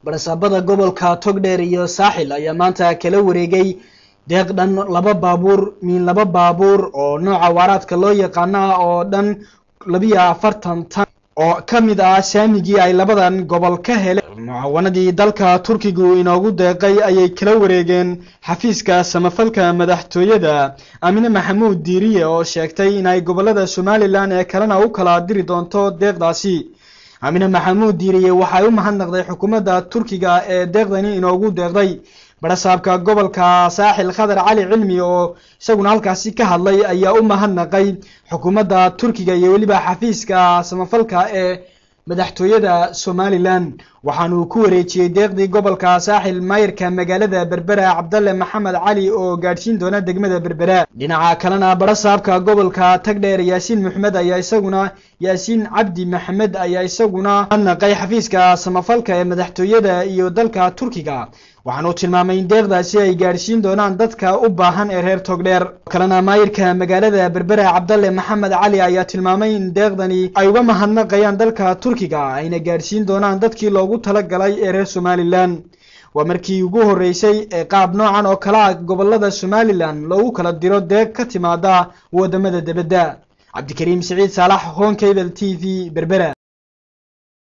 barasaabada gobolka togdheer iyo saaxil ayaa maanta kala wareegay deeq dhan laba baabuur miin laba baabuur oo nooca waaraadka loo yaqaana oo dhan labiyo afartan tan oo ka mid ah saamigii ay labadan gobol ka heleen mucaawanadii dalka turkigu inoogu deeqay ayay kala wareegeen xafiiska samafalka madaxtooyada aamine maxamuud diiriye oo sheegtay in ay gobolada somalilan ee kalena u kala diri doonto deeqdaasi aamine maxamuud diiriye waxay u mahadnaqday xukuumadda turkiga ee deeqdani inoogu deeqday barasaabka gobolka saaxil khadar cali cilmi oo isaguna halkaasi ka hadlay ayaa u mahadnaqay xukuumadda turkiga iyo weliba xafiiska samafalka ee madaxtooyada somalilan waxaanuu ku wareejiyey deeqdii gobolka saaxil maayirka magaalada berbera cabdalle maxamed cali oo gaadhsiin doona degmada berbera dhinaca kalena barasaabka gobolka tagdheer yaasiin maxmed ayaa isaguna yaasiin cabdi maxamed ayaa isaguna mahadnaqay xafiiska samafalka ee madaxtooyada iyo dalka turkiga waxaanuu tilmaamay in deeqdaasi ay gaadhsiin doonaan dadka u baahan ee reer togdheer kalena maayirka magaalada berbera cabdalle maxamed cali ayaa tilmaamay in deeqdani ay uga mahadnaqayaan dalka turkiga ayna gaadhsiin doonaan dadkii loogu talagalay ee reer somalilan waa markii ugu horreysay ee qaab noocan oo kale ah gobolada somalilan loogu kala diro deeq ka timaada wadamada debadda cabdikariim siciid saalax honkabel t v berbera